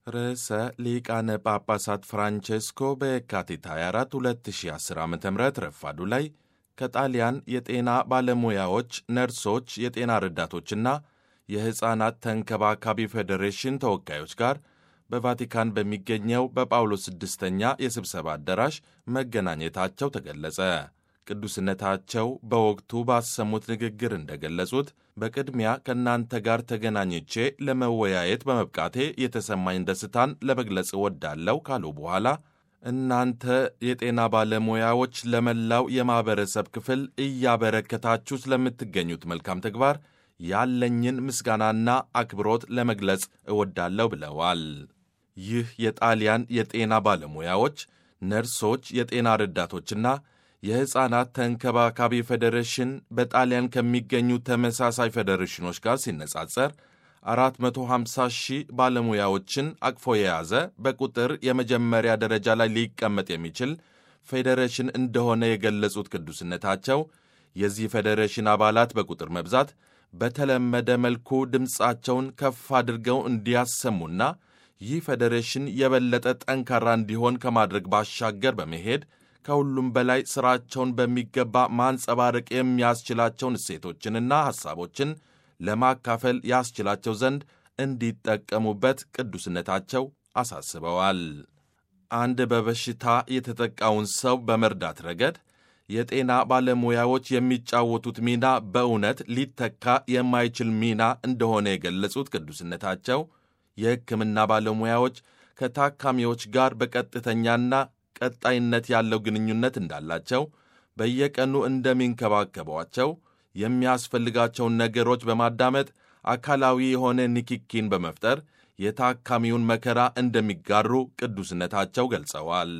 ርዕሰ ሊቃነ ጳጳሳት ፍራንቼስኮ በየካቲት 24 2010 ዓ ም ረፋዱ ላይ ከጣሊያን የጤና ባለሙያዎች፣ ነርሶች፣ የጤና ረዳቶችና የሕፃናት ተንከባካቢ ፌዴሬሽን ተወካዮች ጋር በቫቲካን በሚገኘው በጳውሎስ ስድስተኛ የስብሰባ አዳራሽ መገናኘታቸው ተገለጸ። ቅዱስነታቸው በወቅቱ ባሰሙት ንግግር እንደገለጹት በቅድሚያ ከእናንተ ጋር ተገናኝቼ ለመወያየት በመብቃቴ የተሰማኝ ደስታን ለመግለጽ እወዳለሁ ካሉ በኋላ እናንተ የጤና ባለሙያዎች ለመላው የማኅበረሰብ ክፍል እያበረከታችሁ ስለምትገኙት መልካም ተግባር ያለኝን ምስጋናና አክብሮት ለመግለጽ እወዳለሁ ብለዋል። ይህ የጣሊያን የጤና ባለሙያዎች፣ ነርሶች፣ የጤና ረዳቶችና የሕፃናት ተንከባካቢ ፌዴሬሽን በጣሊያን ከሚገኙ ተመሳሳይ ፌዴሬሽኖች ጋር ሲነጻጸር 450 ሺህ ባለሙያዎችን አቅፎ የያዘ በቁጥር የመጀመሪያ ደረጃ ላይ ሊቀመጥ የሚችል ፌዴሬሽን እንደሆነ የገለጹት ቅዱስነታቸው የዚህ ፌዴሬሽን አባላት በቁጥር መብዛት በተለመደ መልኩ ድምፃቸውን ከፍ አድርገው እንዲያሰሙና ይህ ፌዴሬሽን የበለጠ ጠንካራ እንዲሆን ከማድረግ ባሻገር በመሄድ ከሁሉም በላይ ሥራቸውን በሚገባ ማንጸባረቅ የሚያስችላቸውን እሴቶችንና ሐሳቦችን ለማካፈል ያስችላቸው ዘንድ እንዲጠቀሙበት ቅዱስነታቸው አሳስበዋል። አንድ በበሽታ የተጠቃውን ሰው በመርዳት ረገድ የጤና ባለሙያዎች የሚጫወቱት ሚና በእውነት ሊተካ የማይችል ሚና እንደሆነ የገለጹት ቅዱስነታቸው የሕክምና ባለሙያዎች ከታካሚዎች ጋር በቀጥተኛና ቀጣይነት ያለው ግንኙነት እንዳላቸው፣ በየቀኑ እንደሚንከባከቧቸው፣ የሚያስፈልጋቸውን ነገሮች በማዳመጥ አካላዊ የሆነ ንኪኪን በመፍጠር የታካሚውን መከራ እንደሚጋሩ ቅዱስነታቸው ገልጸዋል።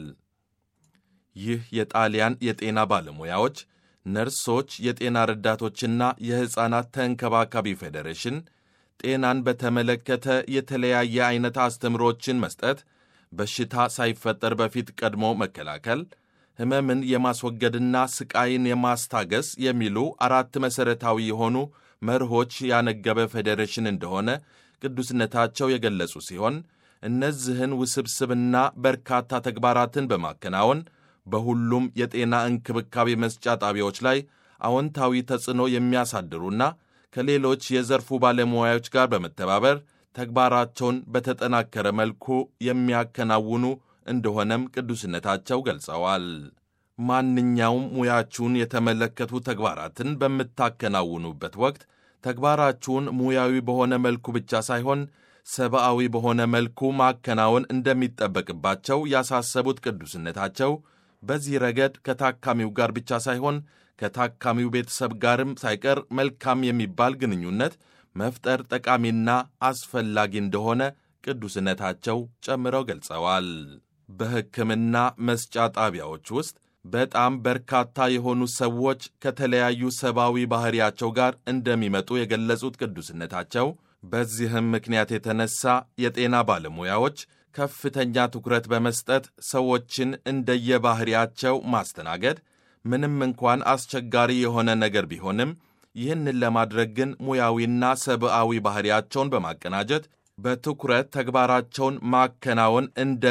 ይህ የጣሊያን የጤና ባለሙያዎች፣ ነርሶች፣ የጤና ረዳቶችና የሕፃናት ተንከባካቢ ፌዴሬሽን ጤናን በተመለከተ የተለያየ አይነት አስተምሮችን መስጠት፣ በሽታ ሳይፈጠር በፊት ቀድሞ መከላከል፣ ሕመምን የማስወገድና ስቃይን የማስታገስ የሚሉ አራት መሠረታዊ የሆኑ መርሆች ያነገበ ፌዴሬሽን እንደሆነ ቅዱስነታቸው የገለጹ ሲሆን እነዚህን ውስብስብና በርካታ ተግባራትን በማከናወን በሁሉም የጤና እንክብካቤ መስጫ ጣቢያዎች ላይ አዎንታዊ ተጽዕኖ የሚያሳድሩና ከሌሎች የዘርፉ ባለሙያዎች ጋር በመተባበር ተግባራቸውን በተጠናከረ መልኩ የሚያከናውኑ እንደሆነም ቅዱስነታቸው ገልጸዋል። ማንኛውም ሙያችሁን የተመለከቱ ተግባራትን በምታከናውኑበት ወቅት ተግባራችሁን ሙያዊ በሆነ መልኩ ብቻ ሳይሆን ሰብአዊ በሆነ መልኩ ማከናወን እንደሚጠበቅባቸው ያሳሰቡት ቅዱስነታቸው በዚህ ረገድ ከታካሚው ጋር ብቻ ሳይሆን ከታካሚው ቤተሰብ ጋርም ሳይቀር መልካም የሚባል ግንኙነት መፍጠር ጠቃሚና አስፈላጊ እንደሆነ ቅዱስነታቸው ጨምረው ገልጸዋል። በሕክምና መስጫ ጣቢያዎች ውስጥ በጣም በርካታ የሆኑ ሰዎች ከተለያዩ ሰብአዊ ባሕሪያቸው ጋር እንደሚመጡ የገለጹት ቅዱስነታቸው በዚህም ምክንያት የተነሳ የጤና ባለሙያዎች ከፍተኛ ትኩረት በመስጠት ሰዎችን እንደየባሕሪያቸው ማስተናገድ ምንም እንኳን አስቸጋሪ የሆነ ነገር ቢሆንም ይህንን ለማድረግ ግን ሙያዊና ሰብአዊ ባሕሪያቸውን በማቀናጀት በትኩረት ተግባራቸውን ማከናወን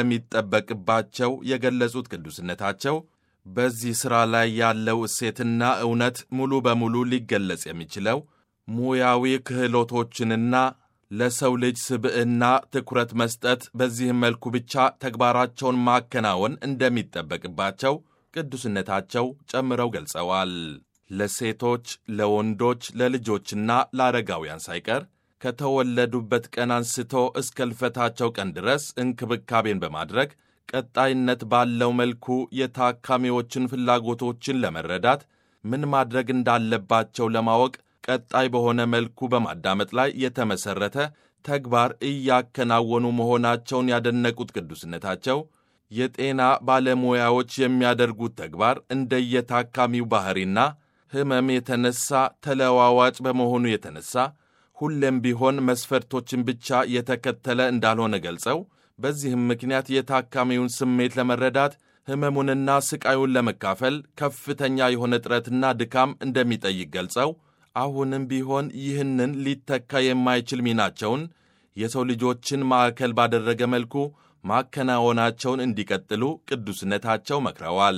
እንደሚጠበቅባቸው የገለጹት ቅዱስነታቸው በዚህ ሥራ ላይ ያለው እሴትና እውነት ሙሉ በሙሉ ሊገለጽ የሚችለው ሙያዊ ክህሎቶችንና ለሰው ልጅ ስብዕና ትኩረት መስጠት፣ በዚህም መልኩ ብቻ ተግባራቸውን ማከናወን እንደሚጠበቅባቸው ቅዱስነታቸው ጨምረው ገልጸዋል። ለሴቶች፣ ለወንዶች፣ ለልጆችና ለአረጋውያን ሳይቀር ከተወለዱበት ቀን አንስቶ እስከ ልፈታቸው ቀን ድረስ እንክብካቤን በማድረግ ቀጣይነት ባለው መልኩ የታካሚዎችን ፍላጎቶችን ለመረዳት ምን ማድረግ እንዳለባቸው ለማወቅ ቀጣይ በሆነ መልኩ በማዳመጥ ላይ የተመሠረተ ተግባር እያከናወኑ መሆናቸውን ያደነቁት ቅዱስነታቸው የጤና ባለሙያዎች የሚያደርጉት ተግባር እንደየታካሚው ባሕሪና ሕመም የተነሳ ተለዋዋጭ በመሆኑ የተነሳ ሁሌም ቢሆን መስፈርቶችን ብቻ የተከተለ እንዳልሆነ ገልጸው በዚህም ምክንያት የታካሚውን ስሜት ለመረዳት ሕመሙንና ስቃዩን ለመካፈል ከፍተኛ የሆነ ጥረትና ድካም እንደሚጠይቅ ገልጸው አሁንም ቢሆን ይህንን ሊተካ የማይችል ሚናቸውን የሰው ልጆችን ማዕከል ባደረገ መልኩ ማከናወናቸውን እንዲቀጥሉ ቅዱስነታቸው መክረዋል።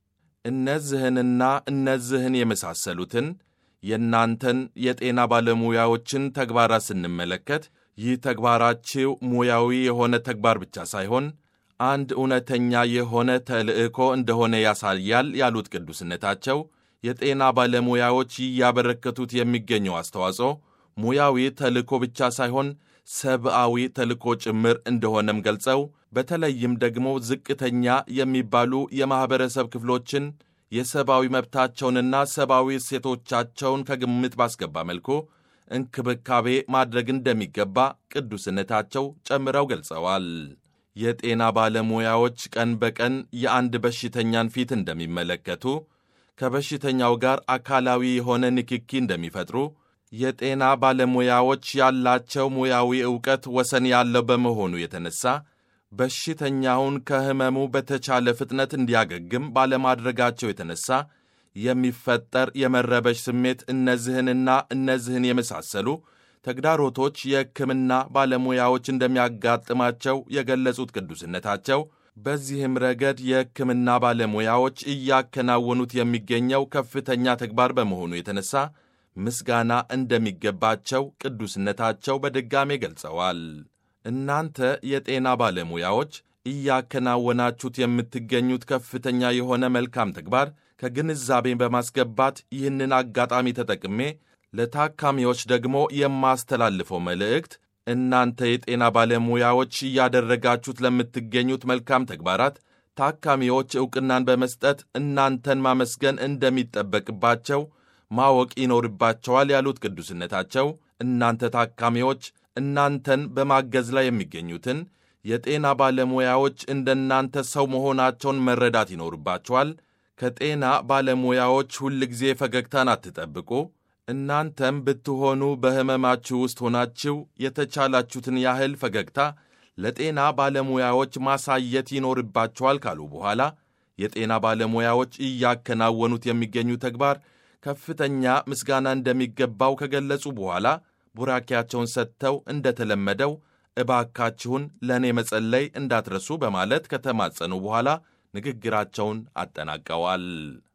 እነዚህንና እነዚህን የመሳሰሉትን የእናንተን የጤና ባለሙያዎችን ተግባራት ስንመለከት ይህ ተግባራችሁ ሙያዊ የሆነ ተግባር ብቻ ሳይሆን አንድ እውነተኛ የሆነ ተልዕኮ እንደሆነ ያሳያል ያሉት ቅዱስነታቸው የጤና ባለሙያዎች እያበረከቱት የሚገኘው አስተዋጽኦ ሙያዊ ተልዕኮ ብቻ ሳይሆን ሰብአዊ ተልዕኮ ጭምር እንደሆነም ገልጸው በተለይም ደግሞ ዝቅተኛ የሚባሉ የማኅበረሰብ ክፍሎችን የሰብአዊ መብታቸውንና ሰብአዊ እሴቶቻቸውን ከግምት ባስገባ መልኩ እንክብካቤ ማድረግ እንደሚገባ ቅዱስነታቸው ጨምረው ገልጸዋል። የጤና ባለሙያዎች ቀን በቀን የአንድ በሽተኛን ፊት እንደሚመለከቱ፣ ከበሽተኛው ጋር አካላዊ የሆነ ንክኪ እንደሚፈጥሩ፣ የጤና ባለሙያዎች ያላቸው ሙያዊ ዕውቀት ወሰን ያለው በመሆኑ የተነሳ በሽተኛውን ከሕመሙ በተቻለ ፍጥነት እንዲያገግም ባለማድረጋቸው የተነሳ የሚፈጠር የመረበሽ ስሜት እነዚህንና እነዚህን የመሳሰሉ ተግዳሮቶች የሕክምና ባለሙያዎች እንደሚያጋጥማቸው የገለጹት ቅዱስነታቸው በዚህም ረገድ የሕክምና ባለሙያዎች እያከናወኑት የሚገኘው ከፍተኛ ተግባር በመሆኑ የተነሳ ምስጋና እንደሚገባቸው ቅዱስነታቸው በድጋሜ ገልጸዋል። እናንተ የጤና ባለሙያዎች እያከናወናችሁት የምትገኙት ከፍተኛ የሆነ መልካም ተግባር ከግንዛቤ በማስገባት ይህንን አጋጣሚ ተጠቅሜ ለታካሚዎች ደግሞ የማስተላልፈው መልእክት እናንተ የጤና ባለሙያዎች እያደረጋችሁት ለምትገኙት መልካም ተግባራት ታካሚዎች ዕውቅናን በመስጠት እናንተን ማመስገን እንደሚጠበቅባቸው ማወቅ ይኖርባቸዋል ያሉት ቅዱስነታቸው እናንተ ታካሚዎች እናንተን በማገዝ ላይ የሚገኙትን የጤና ባለሙያዎች እንደናንተ ሰው መሆናቸውን መረዳት ይኖርባቸዋል። ከጤና ባለሙያዎች ሁል ጊዜ ፈገግታን አትጠብቁ። እናንተም ብትሆኑ በሕመማችሁ ውስጥ ሆናችሁ የተቻላችሁትን ያህል ፈገግታ ለጤና ባለሙያዎች ማሳየት ይኖርባቸዋል ካሉ በኋላ የጤና ባለሙያዎች እያከናወኑት የሚገኙ ተግባር ከፍተኛ ምስጋና እንደሚገባው ከገለጹ በኋላ ቡራኪያቸውን ሰጥተው እንደተለመደው እባካችሁን ለእኔ መጸለይ እንዳትረሱ በማለት ከተማጸኑ በኋላ ንግግራቸውን አጠናቀዋል።